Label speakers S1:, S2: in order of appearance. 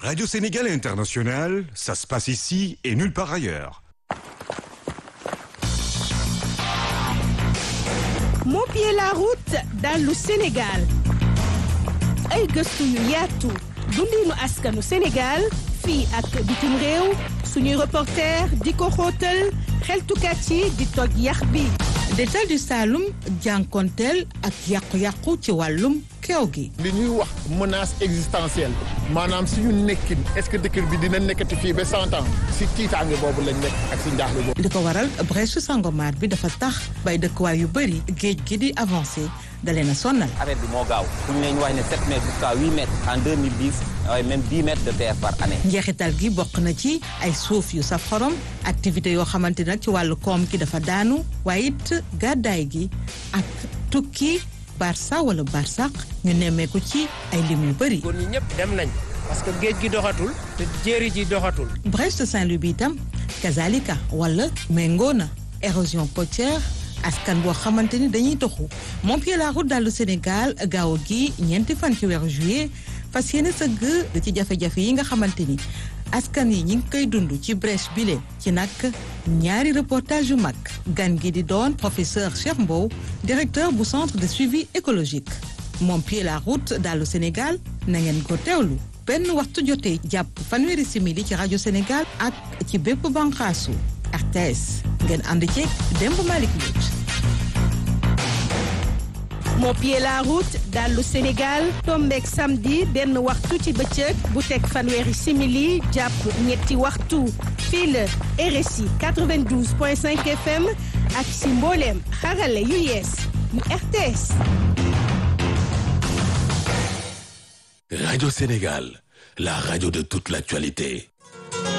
S1: Radio Sénégal International, ça se passe ici et nulle part ailleurs.
S2: moo pied la route dallu Sénégal ay gëstu yu yaatu dundinu askanu Sénégal fii ak bitim réew suñuy reporter di ko xóotal xeltukat yi di toj yax bi
S3: détal du Saloum jànkonteel ak yàqu-yàqu ci wàllum keew gi
S4: li ñuy wax menace existentielle maanaam suñu nekkin est-ce que dëkk bi dina nekkati fii ba cent ans si tiitaange boobu lañ nekk ak si njaaxle boobu.
S3: li ko waral brèche Sangomar bi dafa tax bay dëkkuwaay yu bëri géej gi di avancé da leen a sonnal.
S5: affaire bi moo gaaw fu ñu leen wax ne 7 mètres jusqu'à 8 mètres en 2010 waaye même 10 mètres de terre par année.
S3: njeexital gi bokk na ci ay suuf yu saf xorom activité yoo xamante nag ci wàllu koom gi dafa daanu waaye it gàddaay gi ak tukki barça wala barsaq ñu nemmeeku ci ay lim yu bëri.
S6: góor ñi ñëpp dem nañ parce que géej gi doxatul te jéeri ji doxatul.
S3: Brest Saint-Louis bi itam kazalika wala méngoo na érosion côtière askan boo xamante ni dañuy toxu moom pied la route dallu Sénégal gaaw gi ñeenti fan ci weeru juillet fas yéene sëgg ci jafe-jafe yi nga xamante ni askan yi ñi ngi koy dund ci brèche bile ci nag ñaari reportage yu mag gan gi di doon professeur Cheikh Mbow directeur bu centre de suivi écologique moom pied la route dallu Sénégal na ngeen ko teewlu benn waxtu jotee jàpp fanweeri simili ci rajo Sénégal ak ci bépp banqaasu RTS ngeen ànd ceeg Demb Malick Mbodj
S2: moo pied la route dallu Sénégal tombeek samedi benn waxtu ci bëccëg bu teg fanweeri simili jàpp ñetti waxtu fii la RSI 92.5 FM ak si mbooleem xarale yu yees yu RTS
S7: Radio Sénégal, la radio de toute l'actualité.